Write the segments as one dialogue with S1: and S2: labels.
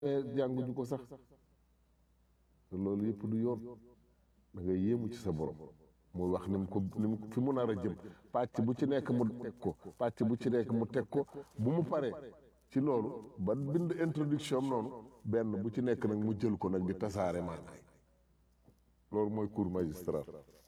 S1: jànguñu ko sax te loolu yëpp du yoon da ngay yéemu ci sa borom muy wax ni mu ko ni mu fi mu nar a jëm pàcc bu ci nekk mu teg ko pàcc bu ci nekk mu teg ko bu mu paree ci loolu ba bind introduction am noonu benn bu ci nekk nag mu jël ko nag di tasaare maanaay loolu mooy cours magistral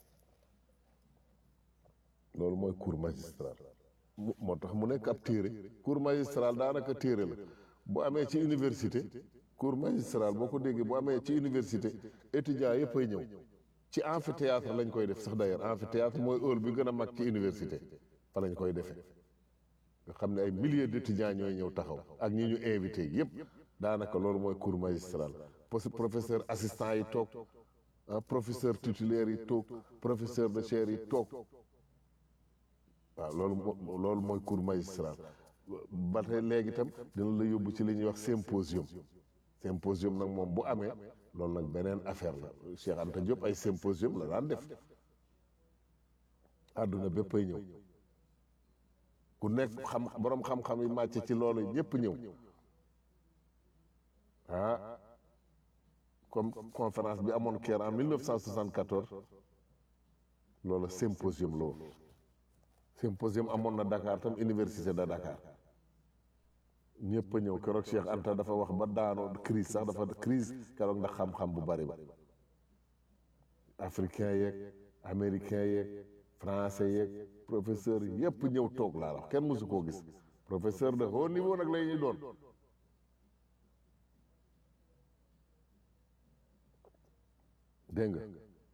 S1: loolu mooy cours magistral mu- moo tax mu nekk ab téere cours magistral daanaka téere la bu amee ci université cours magistral boo ko déggee bu amee ci université étudiants yëpp ay ñëw ci amphithéâtre lañ koy def sax d'ailleurs amphithéâtre mooy hall bi gën a mag ci université fa lañ koy defee nga xam ne ay milliers d'étudiants ñooy ñëw taxaw ak ñi ñu invité yëpp daanaka loolu mooy cours magistral parce que professeur assistant yi toog ah professeur titulaire yi toog professeur de chaire yi toog waaw loolu moo loolu mooy cours magistral ba tey léegi itam dina la yóbbu ci li ñuy wax symposium symposium nag moom bu amee loolu nag beneen affaire la Cheikh Anta Diop ay symposium la daan def àdduna bépp ay ñëw ku nekk xam borom xam-xam yi màcc ci loolu ñëpp ñëw ah comme conférence bi amoon Caire en 1974 loolu symposium la woon symposium amoon na Dakar tam université de Dakar ñëpp a ñëw keroog Cheikh Anta dafa wax ba daanoo crise sax dafa crise keroog ndax xam-xam bu bari ba africain yeeg américain yeeg français yeeg professeur yëpp ñëw toog laa wax kenn mësu koo gis professeur de haut niveau nag lay ñuy doon dégg nga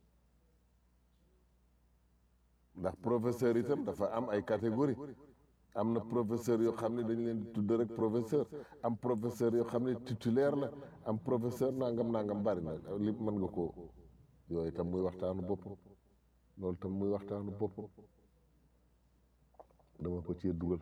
S1: ndax professeur itam dafa am ay catégorie am na professeur yoo xam ne dañu leen di tudd rek professeur am professeur yoo xam ne titulaire la am professeur nangam nangam bari na li mën nga ko yooyu itam muy waxtaanu bopp loolu itam muy waxtaanu bopp dama ko cee dugal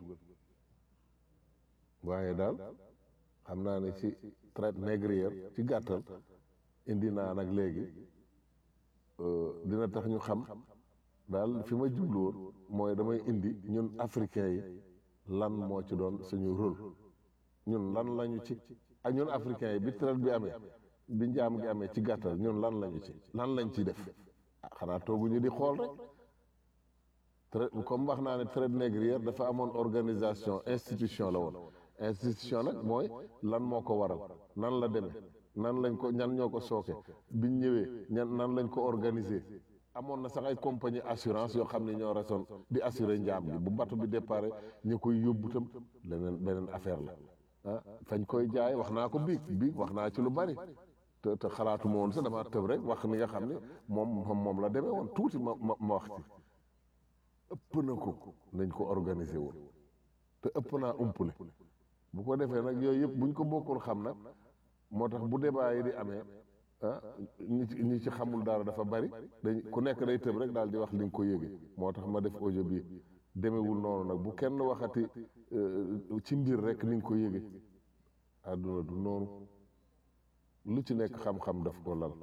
S1: waaye daal xam naa ne ci traite négrière ci gàttal indi naa nag léegi dina tax ñu xam daal fi ma jubluwoon mooy damay indi ñun africains yi lan moo ci doon suñu rôle ñun lan lañu ci ak ñun africains yi bi traite bi amee bi njaam gi amee ci gàttal ñun lan lañu ci lan lañ ci def ah xanaa tooguñu di xool rek traite comme wax naa ne traite négrière dafa amoon organisation institution la woon institution nag mooy lan moo ko waral nan la demee nan lañ ko ñan ñoo ko sooke biñ ñëwee ñan nan lañ ko organiser amoon na sax ay compagnie assurance yoo xam ne ñoo rasoon di assurer njaam gi bu bato bi départ ñu koy yóbbu tam leneen beneen affaire la ah fañ koy jaay wax naa ko biig biig wax naa ci lu bari te te xalaatuma woon sax dama tëb rek wax ni nga xam ne moom moom moom la demee woon tuuti ma ma ma wax ci ëpp na ko nañ ko organiser woon te ëpp naa umpule bu ko defee nag yooyu yëpp buñ ko bokkul xam nag moo tax bu débat yi di amee ah ñi ci ñi ci xamul dara dafa bari dañ ku nekk day tëb rek daal di wax li nga ko yëgee moo tax ma def audio bi demewul noonu nag bu kenn waxati ci mbir rek ni nga ko yëgee àdduna du noonu lu ci nekk xam-xam daf ko lal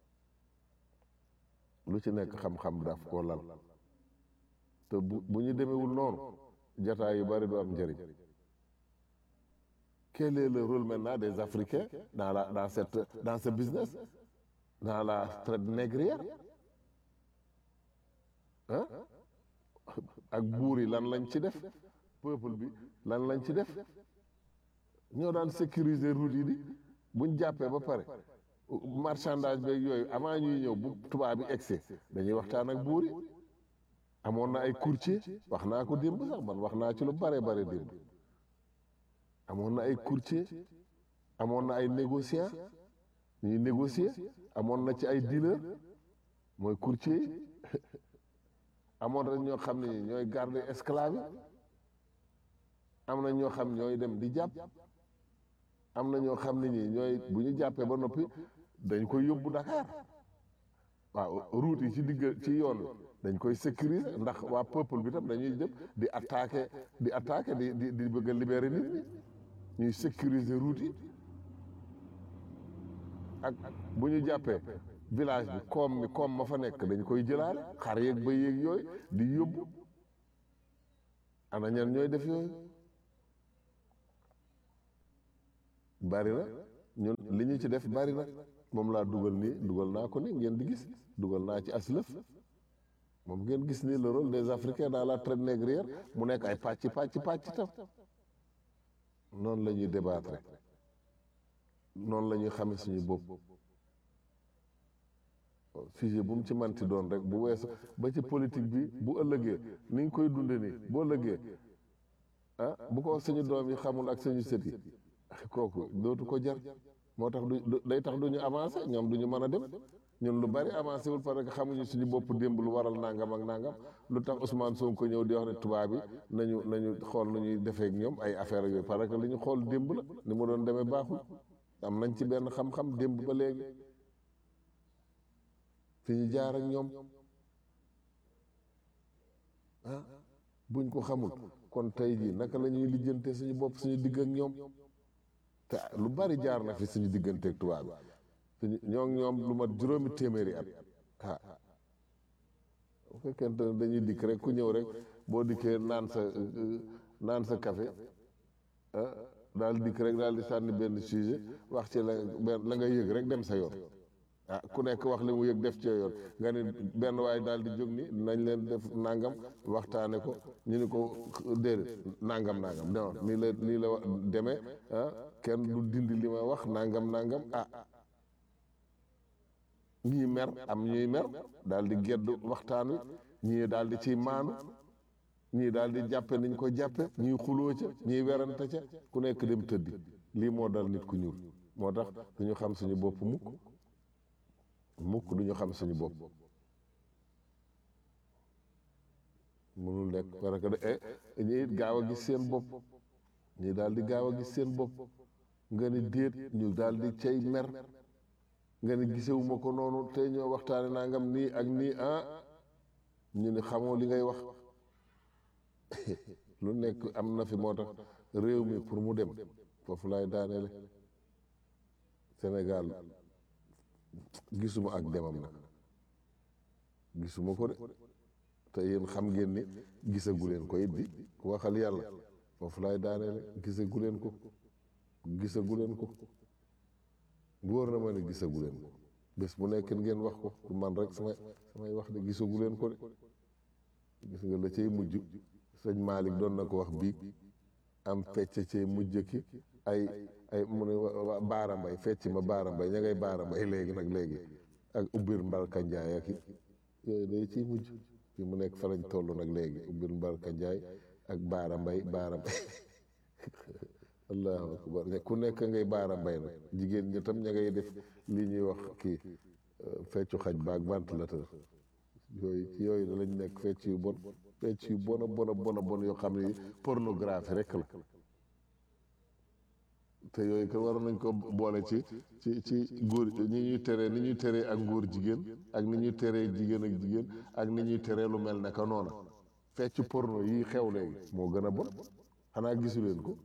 S1: lu ci nekk xam-xam daf ko lal te bu bu ñu demewul noonu jataay yu bari du am njëriñ quel est le rôle maintenant des Africains dans la dans cette dans ce business dans la traite négrière ah ak buur yi lan lañ ci def peuple bi lan lañ ci def ñoo daan sécuriser route yi di buñ jàppee ba pare marchandage beeg yooyu avant ñuy ñëw bu tubaab bi egsee dañuy waxtaan ak buur yi amoon na ay courtier wax naa ko démb sax man wax naa ci lu bare bare démb amoon na ay courtier amoon na ay négociant ñuy négocier amoon na ci ay dealer mooy courtier yi amoon na ñoo xam ne ñooy garder esclave yi am na ñoo xam ñooy dem di jàpp am na ñoo xam ne ñi ñooy bu ñu jàppee ba noppi dañ koy yóbbu Dakar waaw route yi ci digg ci yoon wi dañ koy sécuriser ndax waa peuple bi tam dañuy jëm di attaquer di attaquer di di di bëgg a libérer nit ñi ñuy sécuriser route yi ak bu ñu jàppee village bi koom mi koom ma fa nekk dañ koy jëlaale xar yeeg ba yeeg yooyu di yóbbu ana ñan ñooy def yooyu bari na ñun li ñu ci def bari na moom laa dugal nii dugal naa ko ni ngeen di gis dugal naa ci aslëf moom ngeen gis ni le rôle des africains dans la traite négrière mu nekk ay pàcc pàcc pàcc tam noonu la ñuy débattre noonu la ñuy xame suñu bopp sujet bu mu ci manti doon rek bu weesu ba ci politique bi bu ëllëgee ni nga koy dunde nii bu ëllëgee ah bu ko suñu doom yi xamul ak suñu sët yi kooku dootu ko jar moo tax du day tax du ñu avancé ñoom du ñu mën a dem ñun lu bari avancé wul parce que xamuñu suñu bopp démb lu waral nangam ak nangam lu tax Ousmane Sonko ñëw di wax ne tubaab bi nañu nañu xool nu ñuy defee ak ñoom ay affaire yooyu parce que li ñu xool démb la ni mu doon demee baaxul am nañ ci benn xam-xam démb ba léegi fi ñu jaar ak ñoom ah buñ ko xamul kon tey jii naka la ñuy lijjante suñu bopp suñu digg ak ñoom te lu bari jaar na fi suñu digganteeg tubaab bi ñoo ñoom lu mat juróomi téeméeri at ah bu fekkente ne dañuy dikk rek ku ñëw rek boo dikkee naan sa naan sa café ah daal dikk rek daal di sànni benn sujet wax ci la la nga yëg rek dem sa yoon ah ku nekk wax li mu yëg def ci yoon nga ne benn waay daal di jóg ni nañ leen def nangam waxtaane ko ñu ni ko déedéet nangam nangam non nii la nii la demee ah kenn du dindi li ma wax nangam nangam ah ñii mer am ñuy mer daal di gedd waxtaan wi ñii daal di ciy maanu ñii daal di jàppe niñ ko jàppe ñii xuloo ca ñii werante ca ku nekk dem tëddi lii moo dal nit ku ñuul moo tax duñu xam suñu bopp mukk mukk duñu xam suñu bopp mënul nekk parce que de ñi it gaaw a gis seen bopp ñii daal di gaaw a gis seen bopp nga ni déet ñu daal di cay mer nga ni gisewuma ko noonu tey ñoo waxtaane nangam nii ak nii ah ñu ni xamoo li ngay wax lu nekk am na fi moo tax réew mi pour mu dem foofu laay daaneele Sénégal gisuma ak demam nag gisuma ko de te yéen xam ngeen ni gisagu leen ko it di waxal yàlla foofu laay daaneele gisagu leen ko gisagu leen ko wóor na ma ne gisagu leen ko bés bu nekk ngeen wax ko du man rek samay samay wax de gisagu leen ko de gis nga la cay mujj sëñ Malick doon na ko wax bii am fecc cay mujj ki ay ay mu ne baara mbay fecc ma baara mbay ña ngay baara mbay léegi nag léegi ak ubbir mbalka njaay ak yooyu day ciy mujj fi mu nekk fa lañ toll nag léegi ubbir mbalka njaay ak baara mbay baara mbay allahu akbar ku nekk ngay baara mbay nag jigéen ñi tam ña ngay def li ñuy wax kii feccu xaj baag ventilateur yooyu ci yooyu da lañ nekk fecc yu bon fecc yu bon a bon a bon a bon yoo xam ne pornographie rek la te yooyu ko waroon nañ ko boole ci ci ci góor ñi ñuy teree ni ñuy teree ak ngóor jigéen ak ni ñuy teree jigéen ak jigéen ak ni ñuy teree lu mel ne ka noona fecc porno yi xew léegi moo gën a bon xanaa gisu leen ko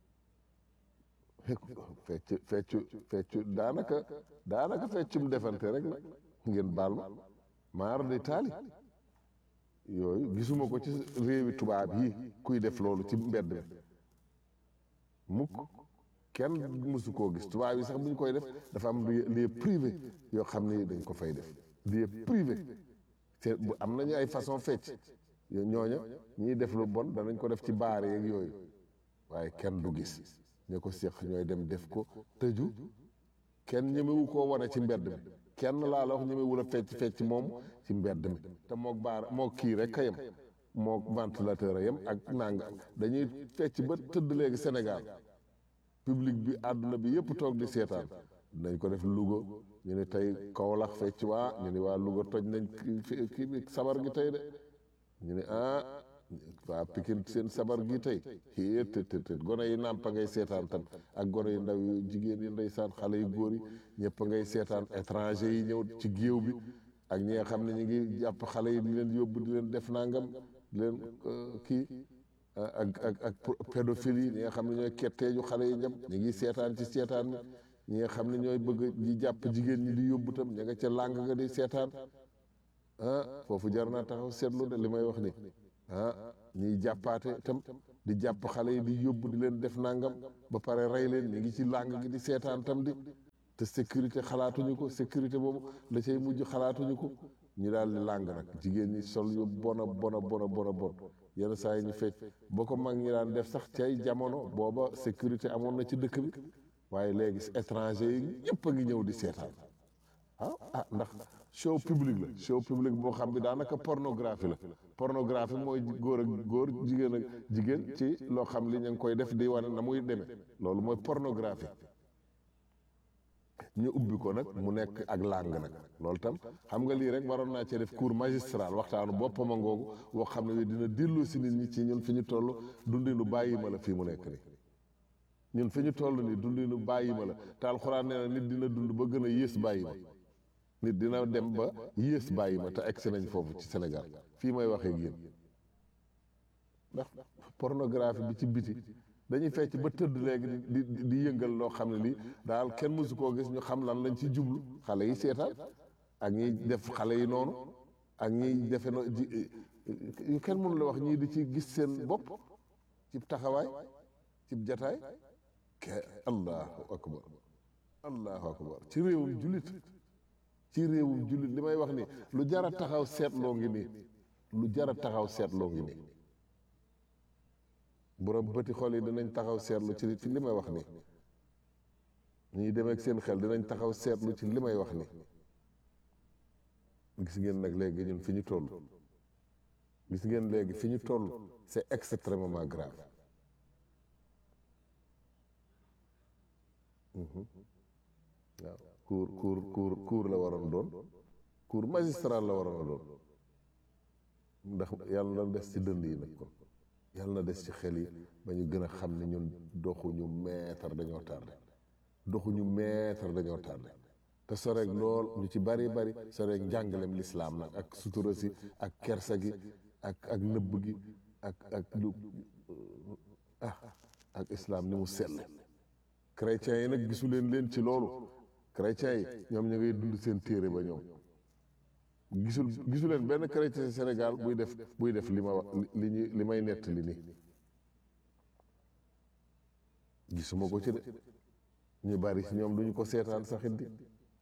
S1: fecc fecc fecc daanaka daanaka feccum defante rek la ngeen baal ma maar de taali yooyu gisuma ko ci réewi tubaab yi kuy def loolu ci mbedd mi mukk kenn mësu koo gis tubaab yi sax bu ñu koy def dafa am lieu privé yoo xam ne dañ ko fay def lieu privé te bu am nañu ay façon fecc ñooña ñiy def lu bon danañ ko def ci baar yeeg yooyu waaye kenn du gis ñu ko séq ñooy dem def ko tëju kenn ñemewu koo wane ci mbedd mi kenn laa la wax ñemewul a fecc fecc moom ci mbedd mi te mook baar mook kii rek a yem mook ventilateur a yem ak nanga dañuy fecc ba tëdd léegi Sénégal public bi àdduna bi yëpp toog di seetaan dinañ ko def Louga ñu ne tey Kaolack fecc waa ñu ne waa Louga toj nañ kii bi sabar gi tey de ñu ne ah waa Pikine seen sabar gi tey xii të të të gone yi nàmpa ngay seetaan tam ak gone yu ndaw yu jigéen yi ndeysaan xale yu góor yi ñëpp ngay seetaan étranger yi ñëw ci géew bi ak ñi nga xam ne ñu ngi jàpp xale yi di leen yóbbu di leen def nangam di leen kii ak ak ak pédophile yi ñi nga xam ne ñooy ketteeju xale yi ñam ñu ngi seetaan ci seetaan mi ñi nga xam ne ñooy bëgg di jàpp jigéen ñi di yóbbu tam ña nga ca làng nga di seetaan ah foofu jar naa taxaw seetlu de li may wax ni ah ñiy jàppaate itam di jàpp xale yi di yóbbu di leen def nangam ba pare rey leen ñu ngi ci làng gi di seetaan tam di te sécurité xalaatuñu ko sécurité boobu la cay mujj xalaatuñu ko ñu daal di làng nag jigéen ñi sol yu bona bona bona bona bon yenn saa yi ñu fecc boo ko mag ñi daan def sax cay jamono booba sécurité amoon na ci dëkk bi waaye léegi étranger yi ñëpp a ngi ñëw di seetaan ah ah ndax show public la show public boo xam bi daanaka pornographie la pornographie mooy góor ak góor jigéen ak jigéen ci loo xam li ñu ngi koy def di wane na muy demee loolu mooy pornographie ñu ubbi ko nag mu nekk ak langue nag loolu tam xam nga lii rek waroon naa cee def cours magistral waxtaanu boppam a ngoogu woo xam ne dina dellu si nit ñi ci ñun fi ñu toll dundinu bàyyi ma la fii mu nekk nii ñun fi ñu toll nii dundinu bàyyi ma la te alxuraan nee na nit dina dund ba gën a yées bàyyi ma nit dina dem ba yées bàyyi ma te egsi nañ foofu ci Sénégal fii may waxee ak yéen ndax pornographie bi ci biti dañuy fecc ba tëdd léegi di di di yëngal loo xam ne lii daal kenn mësu koo gis ñu xam lan lañ ci jublu xale yi seetaan ak ñiy def xale yi noonu ak ñiy defe no ji yu kenn mënu la wax ñii di ci gis seen bopp ci taxawaay ci jataay ke allahu akbar allahu akbar ci réewum jullit ci réewum jullit li may wax ni lu jara taxaw seetloo ngi nii lu jara taxaw seetloo ngi nii borom bëti xol yi dinañ taxaw seetlu ci ci li may wax ni ñuy demee ak seen xel dinañ taxaw seetlu ci li may wax ni gis ngeen nag léegi ñun fi ñu toll gis ngeen léegi fi ñu toll c'est extrêmement grave waaw cour cour cour cour la waroon doon cour magistral la waroon a doon ndax yàlla na des ci dënd yi nag kon yàlla na des ci xel yi ba ñu gën a xam ne ñun doxuñu meetar dañoo tardé doxuñu meetar dañoo tardé te soreeg lool ñu ci bari bari soreeg njàngalem lislaam nag ak sutura si ak kersa gi ak ak nëbb gi ak ak lu ah ak islaam ni mu sell chrétiens yi nag gisu leen leen ci loolu chrétiens yi ñoom ñu ngay dund seen téere ba ñoom gisul gisu leen benn chrétien Sénégal buy def buy def li ma wax li ñu li may nett li nii gisuma ko ci de ñu bari si ñoom duñu ko seetaan saxit di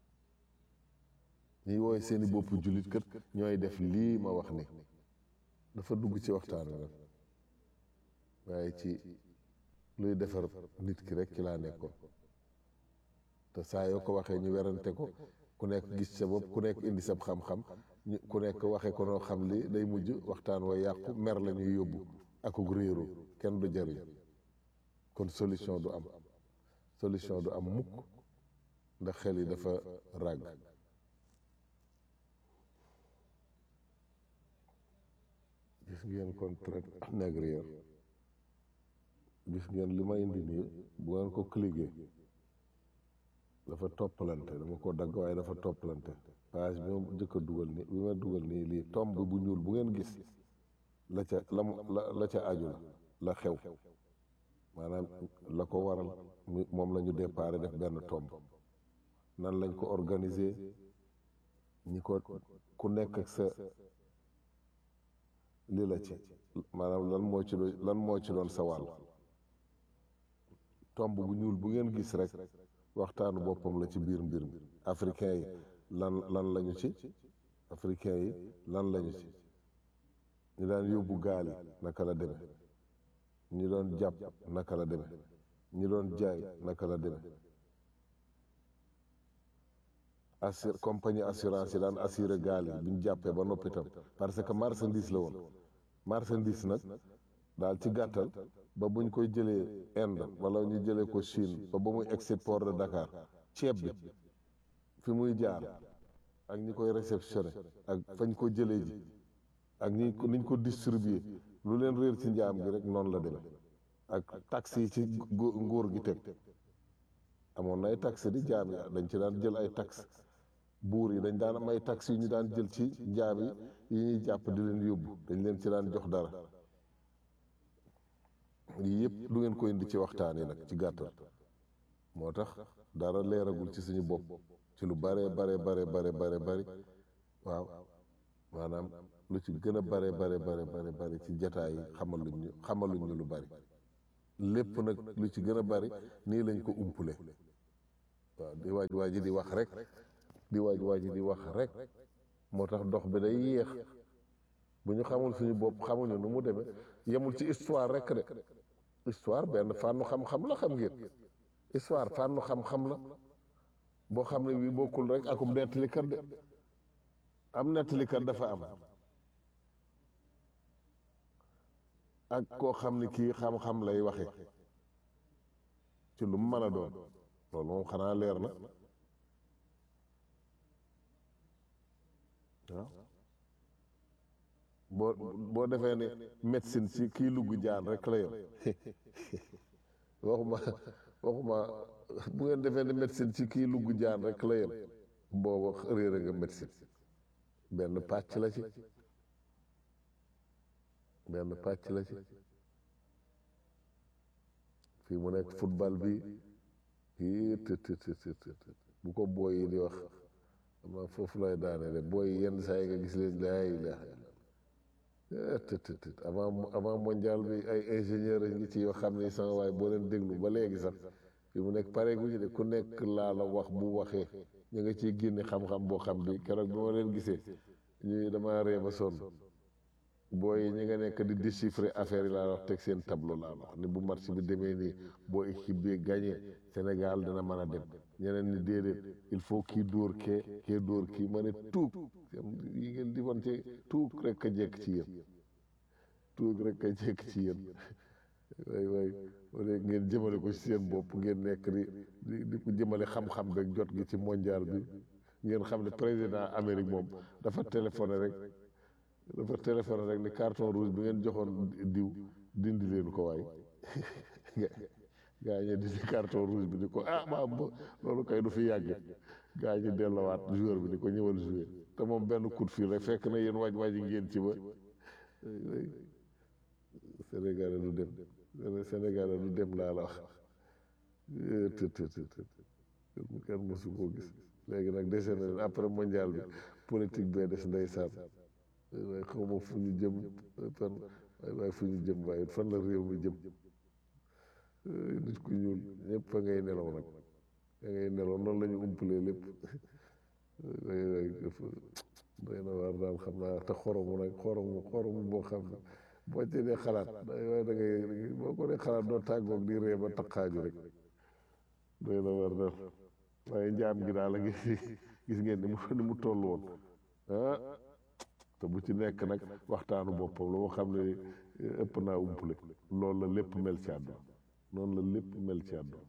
S1: ñuy wooye seeni bopp jullit kët ñooy def lii ma wax ni dafa dugg ci waxtaan wi nag waaye ci luy defar nit ki rek ci laa nekkoon te saa yoo ko waxee ñu werante ko ku nekk gis sa bopp ku nekk indi sab xam-xam ñu ku nekk waxee ko noo xam li day mujj waxtaan wa yàqu mer la ñuy yóbbu akuk réeru kenn du jariñ kon solution du am solution du am mukk ndax xel yi dafa ràgg gis ngeen kon traite négrière gis ngeen li ma indi nii bu ngeen ko cliquer dafa toppalante dama ko dagg waaye dafa toppalante page bi ma njëkk a dugal nii bi ma dugal nii lii tomb bu ñuul bu ngeen gis la ca la la ca aju la la xew maanaam la ko waral moom la ñu déparé def benn tomb nan lañ ko organiser ñi ko ku nekk ak sa li la ci maanaam lan moo ci doon lan moo ci doon sa wàll tomb bu ñuul bu ngeen gis rek waxtaanu boppam la ci biir mbir mi africain yi lan lan lañu ci africain yi lan lañu ci ñu daan yóbbu gaal yi naka la deme ñi doon jàpp naka la deme ñi doon jaay naka la deme assur compagnie assurance yi daan assuré gaal yi bi ñu jàppee ba noppi tam parce que marchandise la woon marchandise nag daal ci gàttal ba buñ koy jëlee Inde wala ñu jëlee ko Chine ba ba muy egsi port de Dakar ceeb bi fi muy jaar ak ñi koy réceptionné ak fañ ko jëlee ji ak ñi niñ ko distribué lu leen réer ci njaam gi rek noonu la demee ak taxes yi ci nguur gi teg amoon na ay taxes di jaam yi dañ ci daan jël ay taxes buur yi dañ daan am ay taxes yu ñu daan jël ci njaam yi yi ñuy jàpp di leen yóbbu dañ leen ci daan jox dara yii yëpp du ngeen ko indi ci waxtaan yi nag ci gàttal moo tax dara leeragul ci suñu bopp ci lu bare bare bare bare bare bari waaw maanaam lu ci gën a bare bare bare bare bare ci jataay yi xamaluñ ñu xamaluñ ñu lu bari lépp nag lu ci gën a bari nii lañ ko umpule waaw di waaj waaj di wax rek di waaj waaj di wax rek moo tax dox bi day yéex bu ñu xamul suñu bopp xamuñu nu mu demee yemul ci histoire rek de histoire benn fànnu xam-xam la xam ngeen histoire fànnu xam-xam la boo xam ne bii bokkul rek akum nettalikat de am nettalikat dafa am ak koo xam ne kii xam-xam lay waxe ci lu mu mën a doon loolu moom xanaa leer na waaw boo boo defee ne médecine ci kii lugg jaan rek la yem waxuma waxuma bu ngeen defee ne médecine ci kii lugg jaan rek la yem booba réere nga médecine benn pàcc la ci benn pàcc la ci fii mu nekk football bi yii të të të të të bu ko booy yi di wax ama foofu lay daane de booy yi yenn saa yi nga gis leen laa ilaha illa të të të avant avant mondial bi ay ingénieur a ngi ci yoo xam ne sama waaye boo leen déglu ba léegi sax fii mu nekk pare gu ñu de ku nekk laa la wax bu waxee ñu nga ciy génne xam-xam boo xam bi keroog bi ma leen gisee ñu dama ree ba sonn booy yi ñi nga nekk di déchiffrer affaire yi laa wax teg seen tableau laa wax ni bu match bi demee nii boo équipe bi gagné Sénégal dina mën a dem ñeneen ni déedéet il faut kii dóor kee kee dóor kii ma ne tuug yi ngeen di woon ci tuug rek a jekk ci yéen tuug rek a jekk ci yéen waay waay wala ngeen jëmale ko ci seen bopp ngeen nekk di di di ko jëmale xam-xam beeg jot gi ci mondial bi ngeen xam ne président Amérique moom dafa téléphoné rek dafa téléphoné rek ni carton rouge bi ngeen joxoon diw dindi leen ko waay gaa ñi dindi carton rouge bi ni ko ah ma loolu kay du fi yàgg gaa ñi dellowaat joueur bi ni ko ñëwal jouer te moom benn coup de fil rek fekk na yéen waaj waaji ngeen ci ba Sénégal du dem Sénégal du dem laa la wax të të të të kenn mosu koo gis léegi nag dese na leen après mondial bi politique bee des ndeysaan waaye xaw ma fu ñu jëm fan waaye waaye fu ñu jëm waaye fan la réew mi jëm nit ku ñuul ñëpp fa ngay nelaw nag fa ngay nelaw noonu la ñu umpalee lépp waaye waaye dafa doy na waar daal xam naa te xoromu nag xoromu xoromu boo xam ne boo ci dee xalaat waaye da ngay boo ko dee xalaat doo tàggoog di ree ba taqaaju rek doy na waar daal waaye njaam gi daal a gis gis ngeen ni mu ni mu toll woon ah te bu ci nekk nag waxtaanu boppam la moo xam ne ëpp naa umpule loolu la lépp mel ci àdduna noonu la lépp mel ci àdduna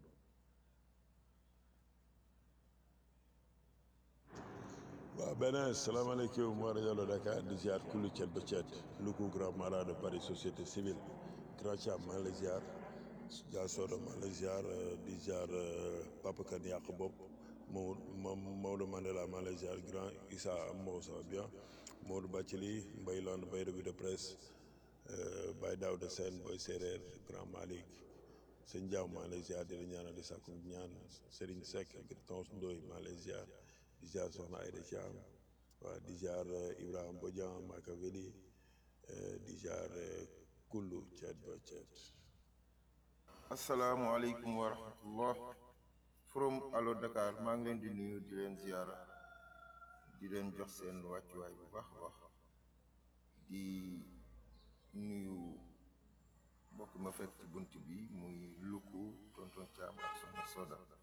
S2: waaw beneen salaamaaleykum wa rajo Dakar di ziar kullu cet ba cet Louga grand marat de Paris société civile grand Thiam maa ngi lay ziar Dia Soda maa ngi lay ziar di ziar Papa Kane yàq bopp Maodo Maodo Mandela maa ngi lay ziar grand Issa Mbow ça va bien Maodo Bathily Mbaye Land Mbaye revue de presse Baye Daouda Sène Boy Séeréer grand Malick sëñ Diaw maa ngi lay ziar di la ñaanal di sàkku ñaan Serigne Seck ak Tons Ndoye maa ngi lay ziar di ziar Soxna Aïda Thiam waaw di ziar Ibrahima Bodian Makaveli di ziar kullu ceet ba ceet
S3: asalaamualeykum wa rahmatullah from Allo Dakar maa ngi leen di nuyu di leen ziara di leen jox seen wàccuwaay bu baax a baax di nuyu mbokk ma fekk ci bunt bi muy lukku tonton Thiam ak soxna Soda